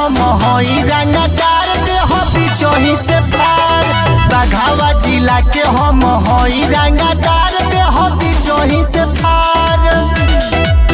हम हई रंगदार दे हो बिचोही से पार बघावा जिला के हम हई रंगदार दे हो बिचोही से पार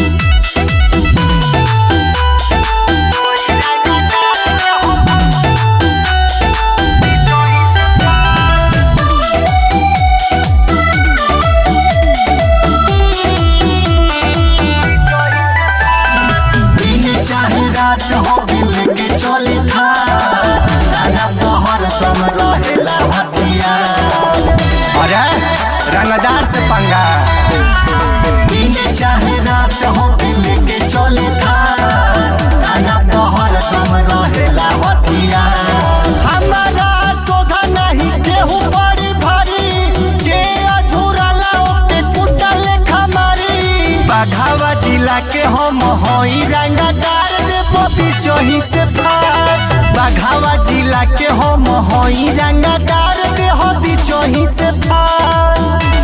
दिन चाहे रात हो दिल के चले था राना तोहर तुम रहेला हथियार अरे रंगदार से पंगा दिन चाहे रात हो दिल के चले था राना तोहर तुम रहेला हथियार हमारा सोधा नहीं केहू बड़ी भारी जे अझुराला ओके कुत्ता लेखा मारी बाघावा जिला के हम हई रंगदार दे बबी चोही से फार बाघावा जिला के हम हई रंगदार दे हबी चोही से फार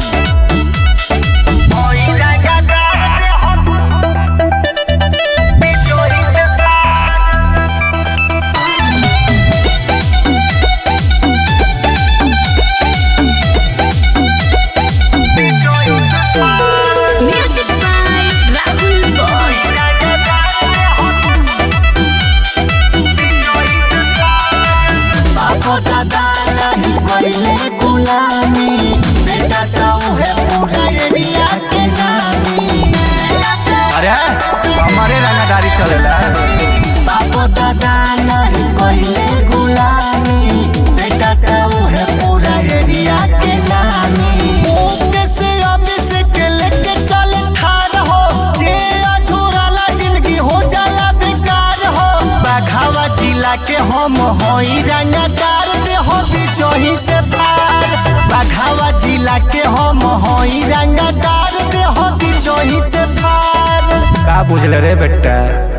Music by Rahul Boss. बापो दादा नहीं पहले गुलामी बेटा तो है पूरा एरिया के नामी अरे हमारे रंगदारी चलेला बापो दादा नहीं पहले गुलामी बेटा तो है पूरा एरिया के नामी ओके से ऑफिस के लेके चले थार हो जे अझुराला जिंदगी हो जाला बेकार हो बाघावा जिला के हम हई रंगदार दे हो बिचोही से पार बाघावा जिला के हम हई रंगदार दे हो बिचोही से पार का बुझले रे बेटा